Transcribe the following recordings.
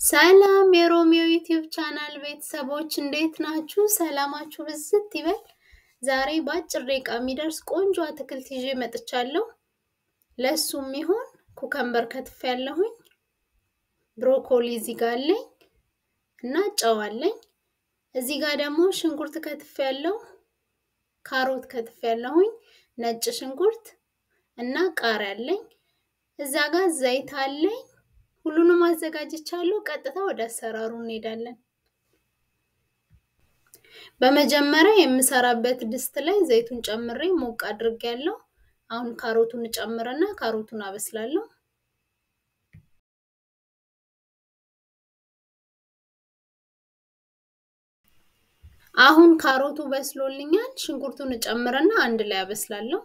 ሰላም የሮሚዮ ዩቲዩብ ቻናል ቤተሰቦች እንዴት ናችሁ? ሰላማችሁ ብዝት ይበል። ዛሬ በአጭር ደቂቃ የሚደርስ ቆንጆ አትክልት ይዤ መጥቻለሁ። ለሱ የሚሆን ኩከምበር ከትፍ ያለሁኝ፣ ብሮኮሊ እዚህ ጋር አለኝ እና ጨው አለኝ። እዚህ ጋር ደግሞ ሽንኩርት ከትፍ ያለው፣ ካሮት ከትፍ ያለሁኝ፣ ነጭ ሽንኩርት እና ቃሪያ አለኝ። እዛ ጋር ዘይት አለኝ። ሁሉንም አዘጋጅቻለሁ። ቀጥታ ወደ አሰራሩ እንሄዳለን። በመጀመሪያ የምሰራበት ድስት ላይ ዘይቱን ጨምሬ ሞቅ አድርጌያለሁ። አሁን ካሮቱን ጨምርና ካሮቱን አበስላለሁ። አሁን ካሮቱ በስሎልኛል። ሽንኩርቱን ጨምርና አንድ ላይ አበስላለሁ።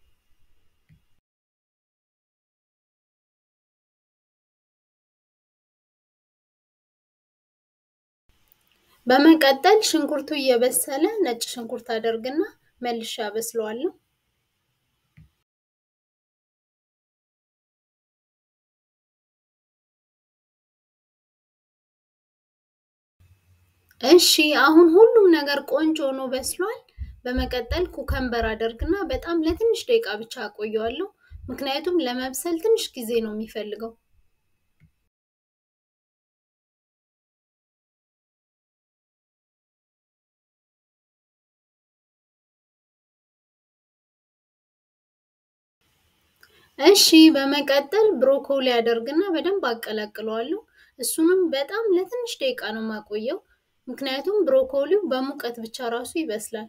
በመቀጠል ሽንኩርቱ እየበሰለ ነጭ ሽንኩርት አደርግና መልሼ አበስለዋለሁ። እሺ አሁን ሁሉም ነገር ቆንጆ ሆኖ በስሏል። በመቀጠል ኩከምበር አደርግና በጣም ለትንሽ ደቂቃ ብቻ አቆየዋለሁ። ምክንያቱም ለመብሰል ትንሽ ጊዜ ነው የሚፈልገው። እሺ በመቀጠል ብሮኮሊ አደርግና በደንብ አቀላቅለዋለሁ። እሱንም በጣም ለትንሽ ደቂቃ ነው የማቆየው፣ ምክንያቱም ብሮኮሊው በሙቀት ብቻ ራሱ ይበስላል።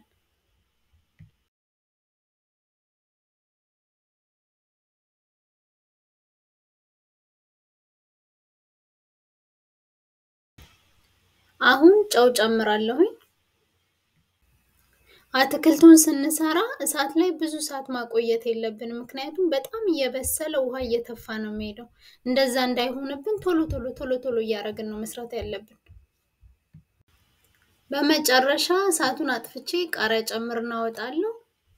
አሁን ጨው ጨምራለሁኝ። አትክልቱን ስንሰራ እሳት ላይ ብዙ ሰዓት ማቆየት የለብንም፣ ምክንያቱም በጣም እየበሰለ ውሃ እየተፋ ነው የሚሄደው። እንደዛ እንዳይሆንብን ቶሎ ቶሎ ቶሎ ቶሎ እያደረግን ነው መስራት ያለብን። በመጨረሻ እሳቱን አጥፍቼ ቃሪያ ጨምር እናወጣለሁ።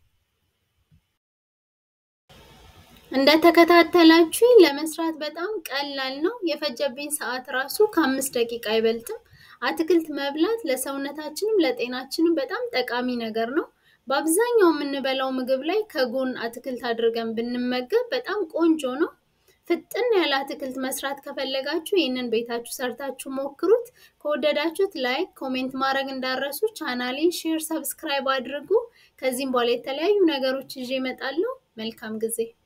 እንደተከታተላችሁኝ ለመስራት በጣም ቀላል ነው። የፈጀብኝ ሰዓት ራሱ ከአምስት ደቂቃ አይበልጥም። አትክልት መብላት ለሰውነታችንም ለጤናችንም በጣም ጠቃሚ ነገር ነው። በአብዛኛው የምንበላው ምግብ ላይ ከጎን አትክልት አድርገን ብንመገብ በጣም ቆንጆ ነው። ፍጥን ያለ አትክልት መስራት ከፈለጋችሁ ይህንን ቤታችሁ ሰርታችሁ ሞክሩት። ከወደዳችሁት ላይክ፣ ኮሜንት ማድረግ እንዳረሱ። ቻናሌን ሼር፣ ሰብስክራይብ አድርጉ። ከዚህም በኋላ የተለያዩ ነገሮች ይዤ እመጣለሁ። መልካም ጊዜ